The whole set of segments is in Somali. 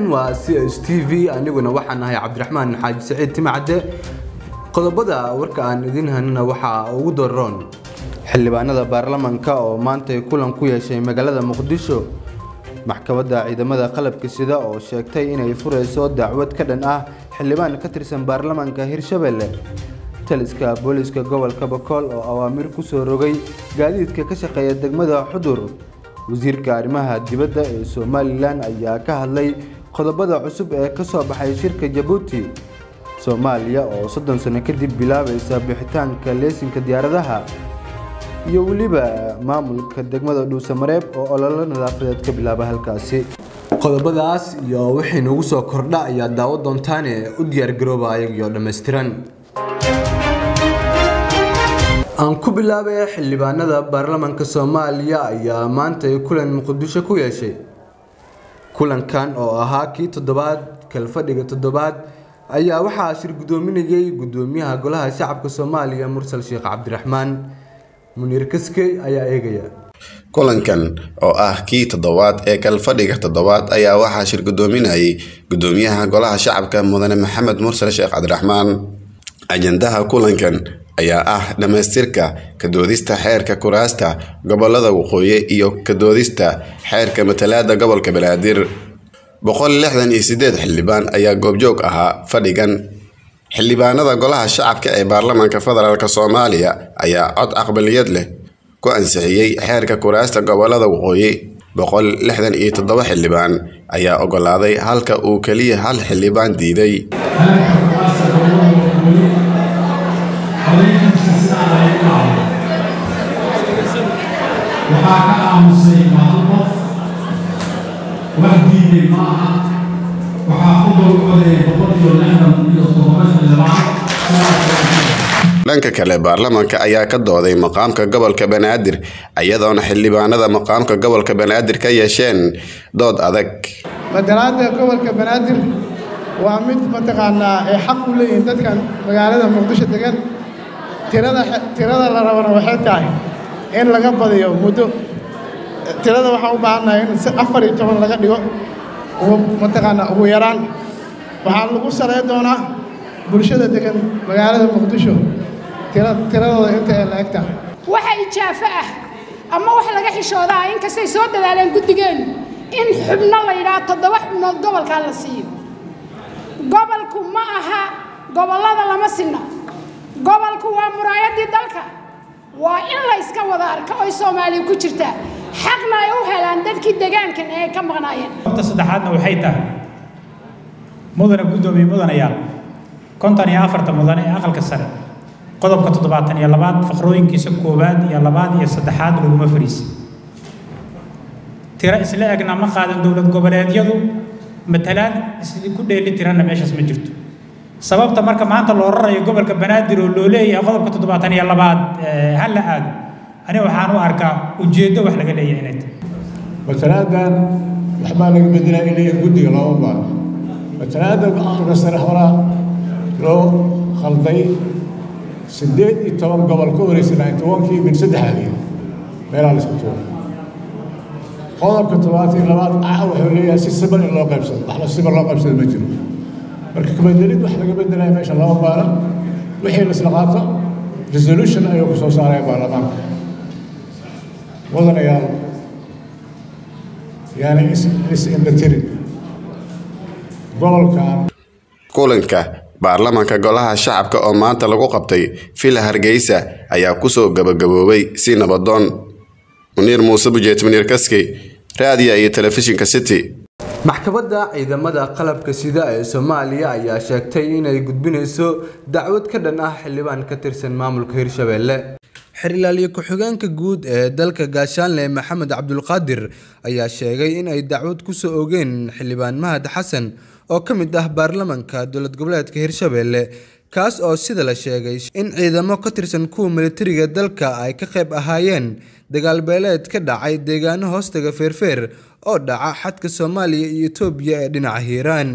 waa c s t v aniguna waxaan ahay cabdiraxmaan xaaji saciid timacadde qodobada warka aan idin hanina waxaa ugu daroon xildhibaanada baarlamanka oo maantay kulan ku yeeshay magaalada muqdisho maxkamadda ciidamada qalabka sida oo sheegtay inay furayso dacwad ka dhan ah xildhibaan ka tirsan baarlamanka hirshabelle taliska booliska gobolka bakool oo awaamir ku soo rogay gaadiidka ka shaqeeya degmada xudur wasiirka arrimaha dibadda ee somalilan ayaa ka hadlay qodobada cusub ee ka soo baxay shirka jabuuti soomaaliya oo soddon sano kadib bilaabaysa bixitaanka leesinka diyaaradaha iyo weliba maamulka degmada dhuusamareeb oo ololo nadaafadeed ka bilaaba halkaasi qodobadaas iyo wixii nagu soo kordha ayaa daawo doontaane u diyaargarooba ayagiyo dhammaystiran aan ku bilaabay xildhibaanada baarlamanka soomaaliya ayaa maanta kulan muqdisho ku yeeshay kulankan oo ahaa kii toddobaad kalfadhiga toddobaad ayaa waxaa shir guddoominayay guddoomiyaha golaha shacabka soomaaliya mursal sheekh cabdiraxmaan muniir kaskey ayaa eegaya kulankan oo ah kii toddobaad ee kalfadhiga toddobaad ayaa waxaa shir guddoominayay guddoomiyaha golaha shacabka mudane maxamed mursal sheekh cabdiraxmaan ajandaha kulankan ayaa ah dhammaystirka kadoodista xeerka kuraasta gobolada waqooyi iyo kadoodista xeerka matalaada gobolka banaadir boqol lixdan iyo sideed xildhibaan ayaa goobjoog ahaa fadhigan xildhibaanada golaha shacabka ee baarlamaanka federaalk soomaaliya ayaa cod aqbaliyad leh ku ansixiyey xeerka kuraasta gobolada waqooyi boqol lixdan iyo toddoba xildhibaan ayaa ogolaaday halka uu keliya hal xildhibaan diiday waxaa ka aamusay mahal qof wax diiday ma aha waxaa ku dolcoday boqol iyo lixdan iyo toddoba xildhibaan dhanka kale baarlamaanka ayaa ka dooday maqaamka gobolka banaadir iyadoona xildhibaanada maqaamka gobolka banaadir ka yeesheen dood adag matalaada gobolka banaadir waa mid mataqaanaa ay xaq u leeyihiin dadkan magaalada muqdisho degan tirada tirada la rabana waxay tahay in laga badiyo muddo tirada waxaan u baahannahay in afar iyo toban laga dhigo mataqaanaa ugu yaraan waxaa lagu saley doonaa bulshada degan magaalada muqdisho tiradooda inta ay la eg tahay waxa ijaafo ah ama wax laga xishoodaa inkastay soo dadaaleen guddigeennu in xubno la yidhaha toddoba xubnood gobolkaa la siiyo gobolku ma aha gobollada lama sinno gobolku waa muraayaddii dalka waa in la yska wada arka oy soomaaliya ku jirtaa xaqna ay u helaan dadkii degaankan ee ay ka maqnaayeen horta saddexaadna waxay tahay mudane guddoomiye mudanayaal konton iyo afarta mudane ee aqalka sare qodobka toddobaatan iyo labaad faqrooyinkiisa koowaad iyo labaad iyo saddexaad laguma fariisay tiro isla egna ma qaadan dowlad goboleedyadu matalaad isku dheeli tiranna meeshaas ma jirto sababta marka maanta loo rarayo gobolka banaadir oo loo leeyahay qodobka toddobaatan iyo labaad ha la aado ani waxaan u arkaa ujeeddo wax laga leeyahay inay tahay matalaadan waxbaa laga bedelaa inay guddiga looma baano matalaada aqalka sare horaa loo khalday siddeed iyo toban gobol ka horeysanay tobankii min saddexaadii meelaha la isku tuuro qodobka toddobaatan iyo labaad ah wuxuu leeyahay si siban in loo qaybsado wax la siban loo qaybsado ma jiro marka kabedelid wax laga bedelaya meesha lama baana wixii la isla qaato resolution ayuu ku soo saaraya baarlamaanka wadanayaal yaani is-indhatirin gobolkan kulanka baarlamaanka golaha shacabka oo maanta lagu qabtay villa hargeysa ayaa kusoo gabagaboobay si nabadoon muniir muuse bujeet muniir kaskey raadiya iyo telefishinka city maxkamadda ciidamada qalabka sida ee soomaaliya ayaa sheegtay inay gudbinayso dacwad ka dhan ah xildhibaan ka tirsan maamulka hirshabelle xirilaaliye ku-xigeenka guud ee dalka gaashaanle maxamed cabdulqaadir ayaa sheegay in ay dacwad kusoo ogeen xildhibaan mahad xasan oo ka mid ah baarlamanka dowlad goboleedka hirshabelle kaas oo sida la sheegay in ciidamo ka tirsan kuwa militariga dalka ay ka qayb ahaayeen dagaal beeleed ka dhacay deegaano hoostaga feerfeer oo dhaca xadka soomaaliya iyo etoobiya ee dhinaca hiiraan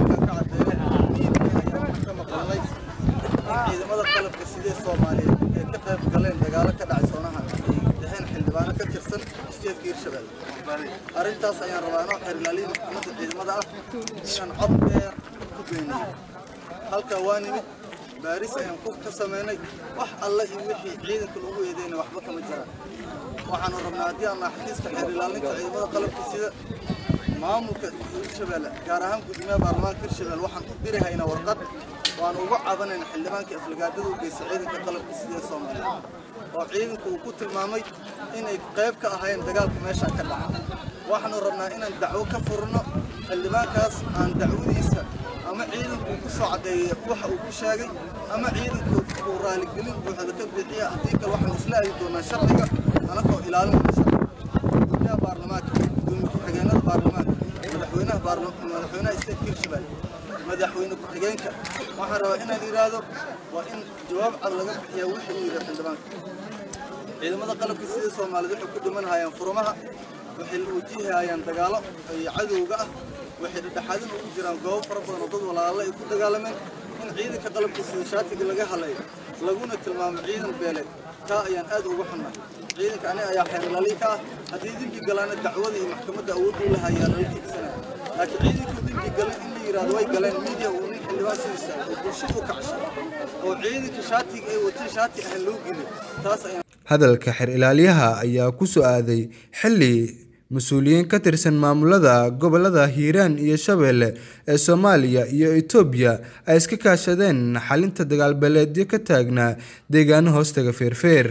ciidamada qalabka sidee soomaaliyeed ee ka qayb galeen dagaalo ka dhacay soonaha dexeen xildhibaano ka tirsan steedka hirshabelle arrintaas ayaan rabaa inoo xerilaaliyii maxkamadda ciidamada ah inaan cod dheer ku beeniyey halkaa waa nimid baaris ayaan ku ka samaynay wax alle iyo wixii ciidanka lagu eedeyna waxba kama jiraan waxaanu rabnaa haddii aan xafiiska xeer ilaalinta ciidamada qalabka sida maamulka hirshabelle gaar ahaan gudoomiyaha baarlamaanka hirshabelle waxaan u diri haynaa warqad waan uga cabanayna xildhibaankii aflagaadada u geystay ciidanka qalabka sida ee soomaaliya oo ciidanku uu ku tilmaamay inay qayb ka ahaayeen dagaalka meesha ka dhaca waxaanu rabnaa inaan dacwo ka furno xildhibaankaas aan dacwadiisa ama ciidanku uu ku soo caddeeyey waxa uu ku sheegay ama ciidanku uu raaligelin buuxda ka bixiya haddii kale waxaan isla aadi doonaa sharciga anagoo ilaalinayna sharciga gudoomiyaha baarlamaanka gudoomiye ku-xigeenada baarlamaanka madaxweynaha baarlamaanka madaxweynaha state hirshabelle madaxweyne ku-xigeenka waxaan rabaa inaan yidhaahdo waa in jawaab cad laga bixiyaa wixii uu yidhi xildhibaanka ciidamada qalabka sida soomaaliyed waxay ku dhiman hayaan furumaha waxay wajihayaan dagaalo iyo cadowga ah waxay dhexdhexaadin ugu jiraan goobo fara badan oo dad walaalo ay ku dagaalameen in ciidanka qalabka sida shaatiga laga halayo laguna tilmaamo ciidan beeleed taa ayaan aad uga xunnahay ciidanka aniga ayaa xeerlaaliin ka ah haddii dembi galaana dacwada iyo maxkamadda awood u lahayaa lala tiigsanaya laakiin ciidanku dembi galan in la yidhaahdo way galeen miidiya uu nin xildhibaan sidiisa oo bulshada u kacshay oo ciidanka shaatiga ay wateen shaati ahaan loo geliyo taas ayaan hadalka xeer ilaaliyaha ayaa ku soo aaday xilli mas-uuliyiin ka tirsan maamulada gobolada hiiraan iyo shabeelle ee soomaaliya iyo itoobiya ay iska kaashadeen xalinta dagaalbeeleedyo ka taagnaa deegaano hoostaga feerfeer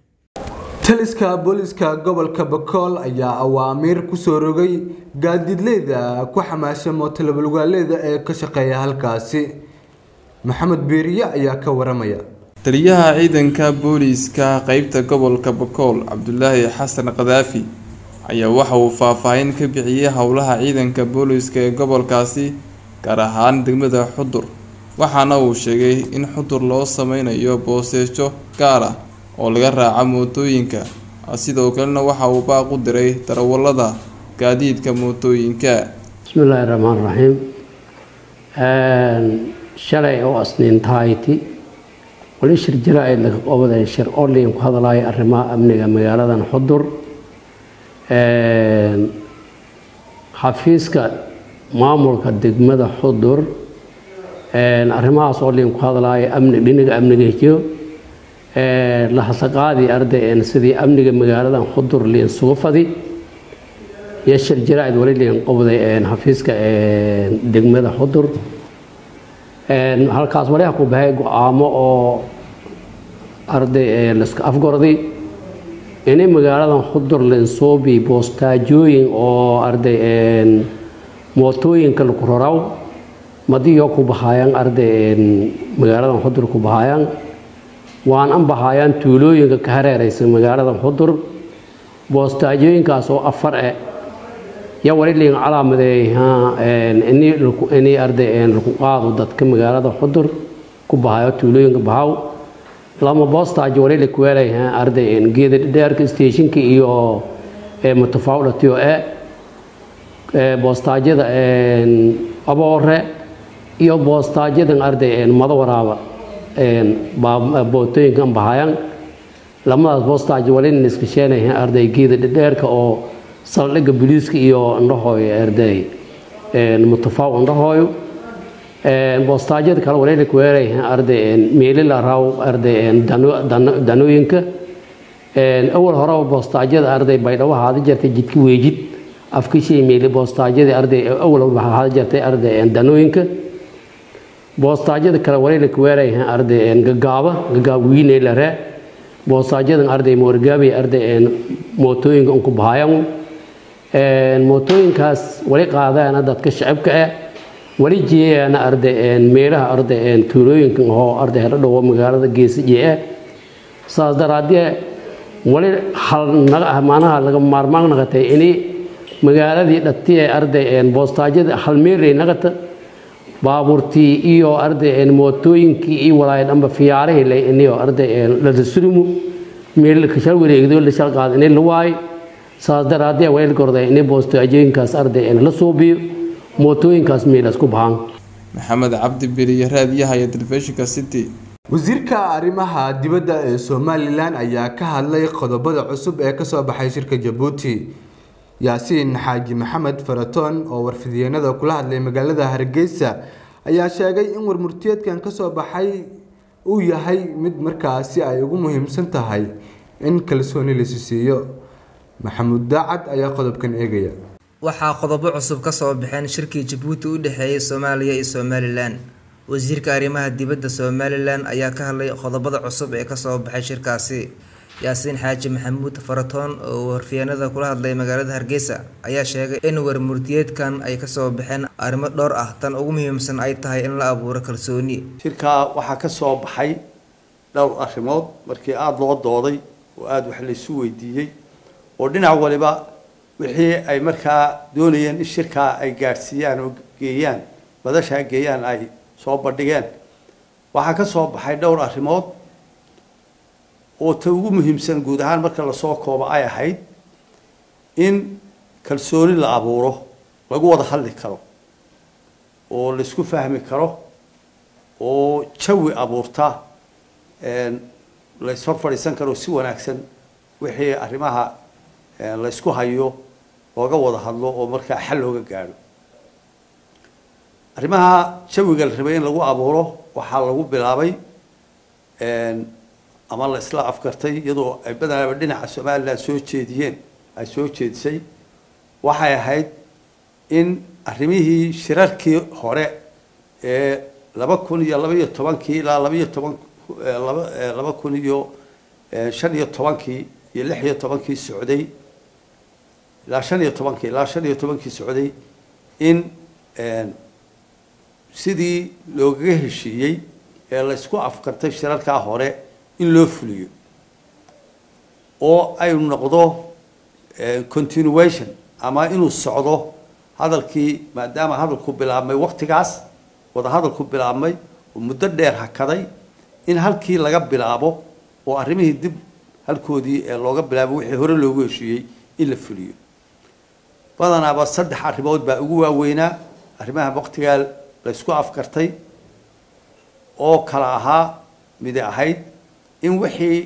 taliska booliska gobolka bakool ayaa awaamiir kusoo rogay gaadiidleyda ku xamaasha mootalabulgaaleeda ee ka shaqeeya halkaasi maxamed biiriye ayaa ka waramaya taliyaha ciidanka booliiska qeybta gobolka bakool cabdulaahi xasan kadaafi ayaa waxa uu faahfaahin ka bixiyey howlaha ciidanka booliiska ee gobolkaasi gaar ahaan degmada xudur waxaana uu sheegay in xudur loo sameynayo booseejo gaar ah oo laga raaca mootooyinka sidoo kalena waxa uu baaq u diray darawalada gaadiidka mootooyinka bismillaahi raxmaan raxiim shalay oo asniintahayti wali shir jira-id laga qobaday shir online ku hadlaya arrimaha amniga magaaladan xudur xafiiska maamulka degmada xudur arrimahaas online ku hadlaya amni dhinaga amniga hijo la hasaqaadii arday sidii amniga magaaladan xudur liin sugu fadi iyo shir jira-id wali liin qobday xafiiska degmada xudur halkaas waliha ku bahay go-aamo oo arday laska afgorday inay magaaladan xudur linsoobi boostaajooyin oo arday mootooyinka lagu raraw madiyo ku bahayaan arday magaaladan xudur ku bahayaan waan an bahayaan tuulooyinka ka hareeraysa magaaladan xudur boostaajooyinkaas oo afar e ya wali liin calaamadeey inay arday lagu qaado dadka magaalada xudur ku bahayo tuulooyinka bahaw lama boostaaj wali lakuweelay arday geeda dheerka stationka iyo mutafawlatiyo e boostaajyada aboore iyo boostaajyadan arday mado waraaba bootooyinkan bahayaan lamadaas boostaaj wali iska sheenay arday geeda dheerka oo saldhigga booliiska iyo indhahooyo arday mutafaw indhahooyo boostaajyada kale wali lakuweelay arday meelila raw arday danooyinka awal horeba boostaajyada arday baydhabo haada jirtay jidka weejid afkishii meeli boostaajyadii arday awal haada jirtay arday danooyinka boostaajyada kale wali lakuweelay arday gagaaba gagaab wiineyla ree boostaajadan arday moorgaabay arday mootooyinka unku bahayan mootooyinkaas wali qaadaana dadka shacabka ah wali jeeyaana arday meelaha arday tuulooyinka oo arday hadhow magaalada geesije ah saas daraadee wali hal maanaha laga maarmaan naqatay inay magaaladii dhati ee arday boostaajyada hal meelay naqata baabuurtii iyo arday mootooyinkii iyo walaay dhanba fiyaarihii lay iniyo arday ladasurimu meel kashal wareegdo la shal qaad inay la waay saas daraadee wayl gorday inay boostaajooyinkaas arday la suubiyo mootooyinkaas meelas ku bahaan maxamed cabdi beriye raadiyaha iyo telefishinka city wasiirka arrimaha dibadda ee somalilan ayaa ka hadlay qodobada cusub ee kasoo baxay shirka jabuuti yaasiin xaaji maxamed faratoon oo warfidyeennada kula hadlay magaalada hargeysa ayaa sheegay in warmurtiyeedkan kasoo baxay uu yahay mid markaasi ay ugu muhiimsan tahay in kalsooni lasi siiyo maxamuud daacad ayaa qodobkan eegaya waxaa qodobo cusub ka soo baxeen shirkii jabuuti u dhexeeyay soomaaliya iyo somalilan wasiirka arrimaha dibadda somalilan ayaa ka hadlay qodobada cusub ee kasoo baxay shirkaasi yaasiin xaaji maxamuud faratoon oo warfiyeenada kula hadlay magaalada hargeysa ayaa sheegay in warmurtiyeedkan ay kasoo baxeen arrimo dhowr ah tan ugu muhiimsan ay tahay in la abuuro kalsooni shirkaa waxaa ka soo baxay dhowr arrimood markii aada loo dooday oo aada wax laysu weydiiyey oo dhinac waliba wixii ay markaa doonayeen in shirkaa ay gaadhsiiyaan oo geeyaan madashaa geeyaan ay soo bandhigeen waxaa ka soo baxay dhowr arrimood oo ta ugu muhiimsan guud ahaan marka lasoo koobo ay ahayd in kalsooni la abuuro lagu wada hadli karo oo laisku fahmi karo oo jawi abuurta layshor fadhiisan karo si wanaagsan wixii arrimaha laysku hayo looga wada hadlo oo markaa xal looga gaadho arrimaha jawiga la rabay in lagu abuuro waxaa lagu bilaabay ama la isla afgartay iyadoo ay badanaaba dhinaca somalilan soo jeediyeen ay soo jeedisay waxay ahayd in arrimihii shirarkii hore ee laba kun iyo laba iyo tobankii ilaa labaiyo toban laba kun iyo shan iyo tobankii iyo lix iyo tobankii socday ilaa shan iyo tobankii ilaa shan iyo tobankii socday in sidii loogaga heshiiyey ee laysku afkartay shirarkaa hore in loo fuliyo oo ay noqdo continuation ama inuu socdo hadalkii maadaama hadalku bilaabmay waktigaas wada hadalku bilaabmay oo muddo dheer hakaday in halkii laga bilaabo oo arrimihii dib halkoodii ee looga bilaabo wixii hore loogu heshiiyey in la fuliyo badanaaba saddex arrimood baa ugu waaweynaa arrimaha waktigaa laysku afkartay oo kala ahaa midi ahayd in wixii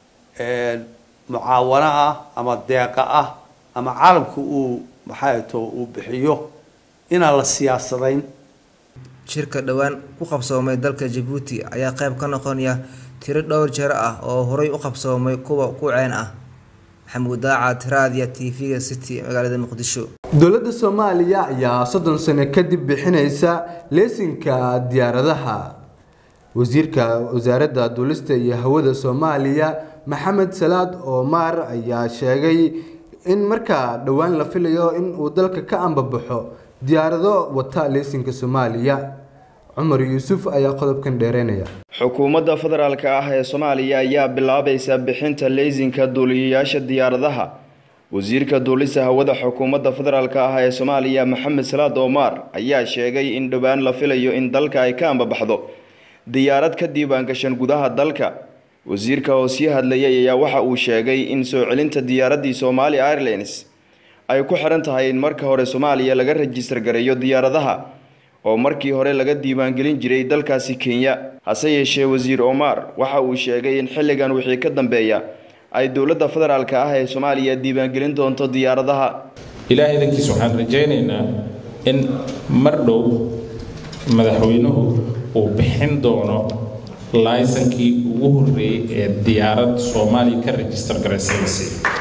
mucaawano ah ama deeqa ah ama caalamku uu maxaato uu bixiyo inaan la siyaasadayn shirka dhowaan ku qabsoomay dalka jabuuti ayaa qayb ka noqonaya tiro dhowr jeer ah oo horay u qabsoomay kuwa ku ceen ah maxamuud daacad raadiya t v-ga city magaalada muqdisho dowladda soomaaliya ayaa soddon sano kadib bixinaysa leesinka diyaaradaha wasiirka wasaaradda duulista iyo hawada soomaaliya maxamed salaad oomar ayaa sheegay in markaa dhowaan la filayo in uu dalka ka ambabaxo diyaarado wata leesinka soomaaliya cumar yuusuf ayaa qodobkan dheereynaya xukuumadda federaalka ah ee soomaaliya ayaa bilaabaysa bixinta leysinka duuliyayaasha diyaaradaha wasiirka duulista hawada xukuumadda federaalka ah ee soomaaliya maxamed salaad oomar ayaa sheegay in dhowaan la filayo in dalka ay ka ambabaxdo diyaarad ka diiwaangashan gudaha dalka wasiirka oo sii hadlayay ayaa waxa uu sheegay in soo celinta diyaaraddii somaali airlines ay ku xiran tahay in marka hore soomaaliya laga rajistar gareeyo diyaaradaha oo markii hore laga diiwaangelin jiray dalkaasi kenya hase yeeshee wasiir omar waxa uu sheegay in xilligan wixii ka dambeeya ay dowladda federaalka ah ee soomaaliya diiwaangelin doonto diyaaradaha ilaah idankiis waxaan rajaynaynaa in mar dhow madaxweynuhu uu bixin doono laysankii ugu horreeyey ee diyaarad soomaaliya ka rajistar garaysaysi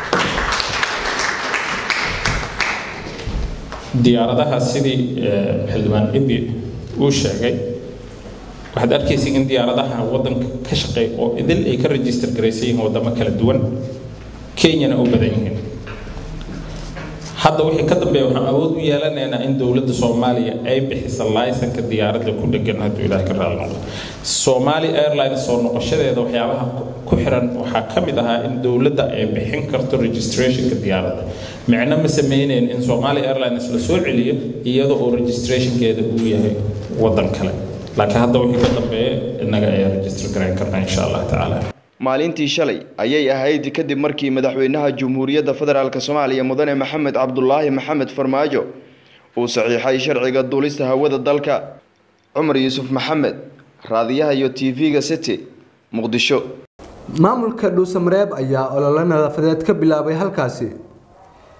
diyaaradaha sidii xildhibaan ibi uu sheegay waxaad arkaysa in diyaaradaha waddanka ka shaqeey oo idil ay ka rajistar garaysan yihiin waddamo kala duwan kenyana u badan yihiin hadda wixii ka dambeeya waxaan awood u yeelanaynaa in dowladda soomaaliya ay bixisa laysanka diyaaradda ku dhegan hadduu ilaah ka raali noqdo soomaali airlines soo noqoshadeeda waxyaabaha ku xiran waxaa ka mid ahaa in dowladda ay bixin karto registrationka diyaaradda micno ma sameyneyn in soomaali airlines la soo celiyo iyadoo uu registrationkeeda uu yahay waddan kale laakiin hadda wixii ka dambeeya innaga ayaa register garayn karnaa insha allah tacaala maalintii shalay ayay ahayd kadib markii madaxweynaha jamhuuriyadda federaalk soomaaliya mudane maxamed cabdulaahi maxamed farmaajo uu saxiixay sharciga duulista hawada dalka cumar yuusuf maxamed raadiyaha iyo t v-ga city muqdisho maamulka dhuusamareeb ayaa olole nadaafadeed ka bilaabay halkaasi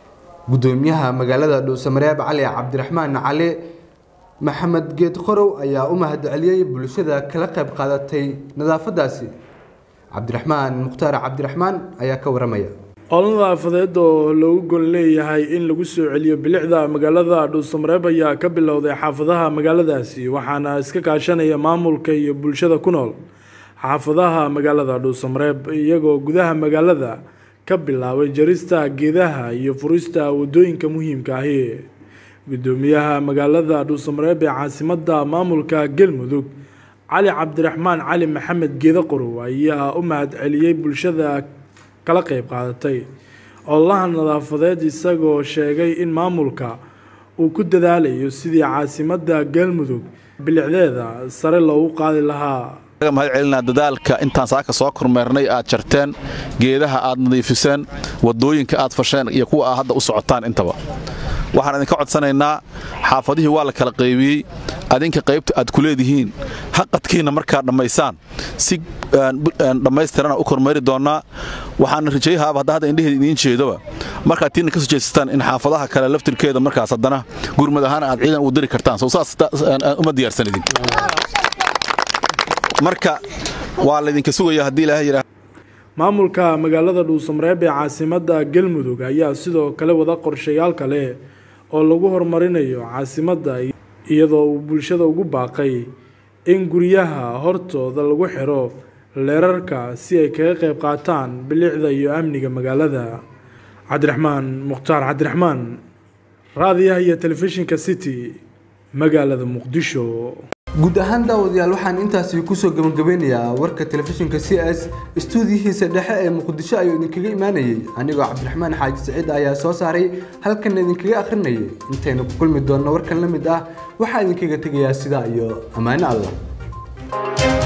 gudoomiyaha magaalada dhuusamareeb cali cabdiraxmaan cali maxamed geed qorow ayaa u mahadceliyey bulshada kala qayb qaadatay nadaafadaasi cabdiraxmaan mukhtaar cabdiraxmaan ayaa ka waramaya olol nadaafadeed oo lagu gol leeyahay in lagu soo celiyo bilicda magaalada dhuusamareeb ayaa ka bilowday xaafadaha magaaladaasi waxaana iska kaashanaya maamulka iyo bulshada ku nool xaafadaha magaalada dhuusamareeb iyagoo gudaha magaalada ka bilaabay jarista geedaha iyo furista wadooyinka muhiimka ahi gudoomiyaha magaalada dhuusamareeb ee caasimada maamulka galmudug cali cabdiraxmaan cali maxamed geeda qorow ayaa u mahadceliyey bulshada kala qeyb qaadatay ololaha nadaafadeed isagoo sheegay in maamulka uu ku dadaalayo sidii caasimada galmudug bilicdeeda sare loogu qaadi lahaa mahad celinaa dadaalka intaan saaka soo kormeernay aad jarteen geedaha aad nadiifiseen wadooyinka aad fasheen iyo kuwa aad hadda u socotaan intaba waxaan idinka codsanaynaa xaafadihii waa la kala qaybiyey adinka qaybta aad ku leedihiin haqadkiinna markaad dhammaysaan si dhammaystirana u kormeeri doonnaa waxaana rajayahaaba hadda hadda indheheeda idiin jeedoba markaad tiina ka soo jeesataan in xaafadaha kale laftirkeeda markaas haddana gurmad ahaan aad ciidan u diri kartaan soo saas uma diyaarsan idin marka waa laydinka sugaya haddii ilaahay yidhaah maamulka magaalada dhuusamareeb ee caasimada galmudug ayaa sidoo kale wada qorshayaal kale oo lagu horumarinayo caasimadda iyadoo uu bulshada ugu baaqay in guryaha hortooda lagu xiro leerarka si ay kaga qayb qaataan bilicda iyo amniga magaalada cabdiraxmaan mukhtaar cabdiraxmaan raadiyaha iyo telefishinka city magaalada muqdisho guud ahaan daawadayaal waxaan intaasi kusoo gabagabeynayaa warka telefishinka c s istuudiyihiisa dhexe ee muqdisho ayuu idinkaga imaanayay anigoo cabdiraxmaan xaaji saciid ayaa soo saaray halkan idinkaga akhrinayay intaynu ku kulmi doonno warkan la mid ah waxaa idinkaga tegayaa sidaa iyo ammaano allah